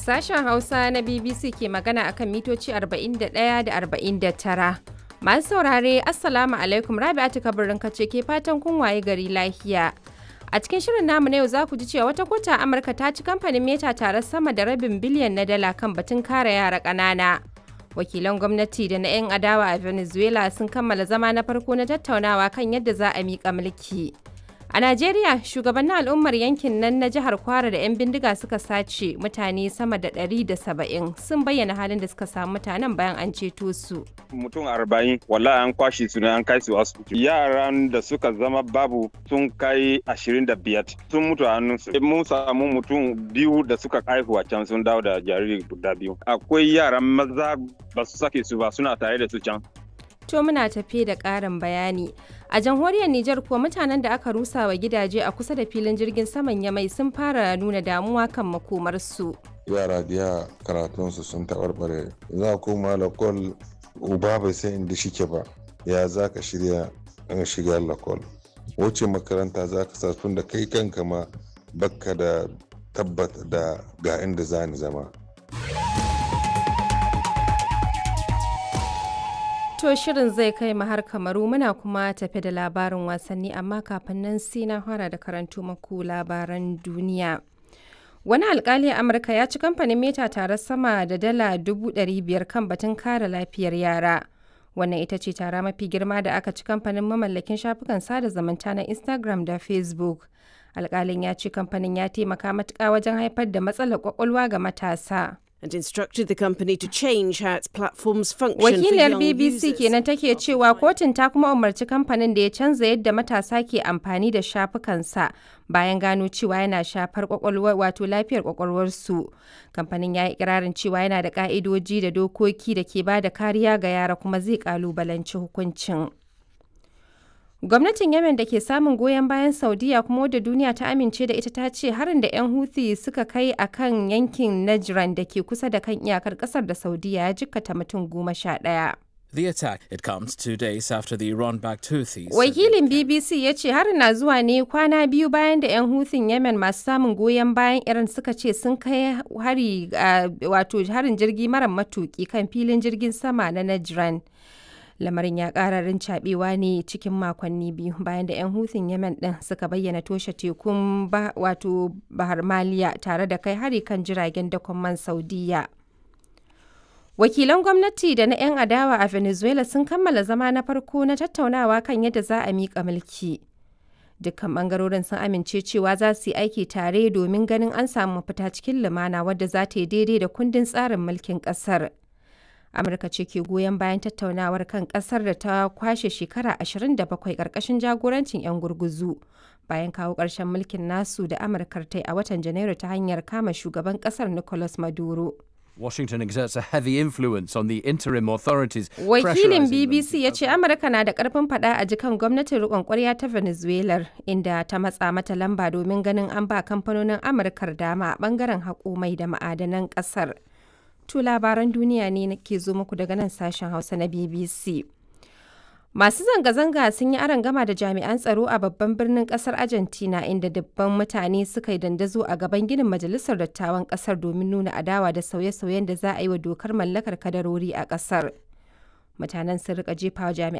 Sashen Hausa na BBC ke magana akan mitoci 41 da 49. Masu saurare, Assalamu alaikum Rabi'atu kabirin kace ke fatan kun waye gari lafiya. A cikin shirin namu na yau za ku ji cewa wata kota a Amurka ta ci kamfanin Meta tare sama da rabin biliyan na dala kan batun kare yara ƙanana. Wakilan gwamnati da na 'yan adawa a Venezuela sun kammala zama na farko na tattaunawa kan yadda za a miƙa mulki. A Najeriya, shugabannin al'ummar yankin nan na jihar Kwara da 'yan bindiga suka sace mutane sama da 170 sun bayyana halin da suka samu mutanen bayan an ceto su. mutum arba'in wallahi an kwashe su ne an kai su asibiti yaran da suka zama babu sun kai ashirin da biyar sun mutu a hannunsu mun samu mutum biyu da suka haihu a can sun dawo da jariri guda biyu akwai yaran maza ba su sake su ba suna tare da su can To muna tafe da ƙarin bayani. A jamhuriyar Nijar kuwa mutanen da aka rusa wa gidaje a kusa da filin jirgin saman Yamai sun fara nuna damuwa kan makomarsu. yara biya karatunsu sun taɓarɓare za koma lakol uba bai san inda shike ba ya za ka shirya an shiga lakol wace makaranta za ka sa tun da kai kanka ma bakka da tabbata da ga inda za ni zama To shirin zai kai mu har kamaru muna kuma tafe da labarin wasanni amma kafin nan sai na fara da karanto maku labaran duniya. Wani alkali a Amurka ya ci kamfanin Meta tare sama da dala dubu ɗari biyar kan batun kare lafiyar yara. Wannan ita ce tara mafi girma da aka ci kamfanin mamallakin shafukan sada zumunta na Instagram da Facebook. Alkalin ya ce kamfanin ya taimaka matuƙa wajen haifar da matsalar kwakwalwa ga matasa. and instructed the company to change how its platforms function Wakiliyar for young BBC users. kenan take cewa kotun ta kuma umarci kamfanin da ya canza yadda matasa ke amfani da shafukansa bayan gano cewa yana shafar kwakwalwar wato lafiyar kwakwalwarsu. Kamfanin ya yi ikirarin cewa yana da ka'idoji da dokoki da ke ba da kariya ga yara kuma zai kalubalanci hukuncin. Gwamnatin Yemen da ke samun goyon bayan Saudiya kuma wadda duniya ta amince da ita ta ce harin da 'yan Houthi suka kai a kan yankin Najran da ke kusa da kan iyakar kasar da Saudiya ya jikkata mutum goma sha ɗaya. The attack it comes two days after the Iran-backed Houthis. said Wakilin they BBC ya ce harin na zuwa ne kwana biyu bayan da 'yan Houthing Yemen masu samun goyon bayan Iran suka ce sun kai hari a- wato harin jirgi mara matuki kan filin jirgin sama na Najran. Lamarin ya ƙara rincaɓewa ne cikin makonni biyu bayan da 'yan Houthing Yemen ɗin suka bayyana toshe tekun ba, wato Bahar Maliya tare da kai hari kan jiragen dakon man Saudiya. Wakilan gwamnati da na 'yan adawa a Venezuela sun kammala zama na farko na tattaunawa kan yadda za a miƙa mulki. Dukkan ɓangarorin sun amince cewa za su yi aiki tare domin ganin an samu mafita cikin lumana wadda za ta yi daidai da kundin tsarin mulkin ƙasar. Amurka ce ke goyon bayan tattaunawar kan ƙasar da ta kwashe shekara 27 ƙarƙashin jagorancin 'yan gurguzu. Bayan kawo ƙarshen mulkin nasu da Amurkar ta yi a watan Janairu ta hanyar kama shugaban ƙasar Nicolas Maduro. Washington exerts a heavy influence on the interim authorities. Wakilin pressurising them BBC to ya ce Amurka na da karfin fada a jikan gwamnatin rikon kwarya ta Venezuela inda ta matsa mata lamba domin ganin an ba kamfanonin Amurkar dama a bangaren haƙo mai da ma'adanan ƙasar. To labaran duniya ne ke zo muku daga nan sashen Hausa na BBC. Masu zanga-zanga sun yi gama da jami'an tsaro a babban birnin kasar Argentina inda dubban mutane suka yi dandazo a gaban ginin majalisar dattawan kasar domin nuna adawa da sauye-sauyen da za a yi wa dokar mallakar kadarori a kasar. Mutanen sun rika jefa wa jami'an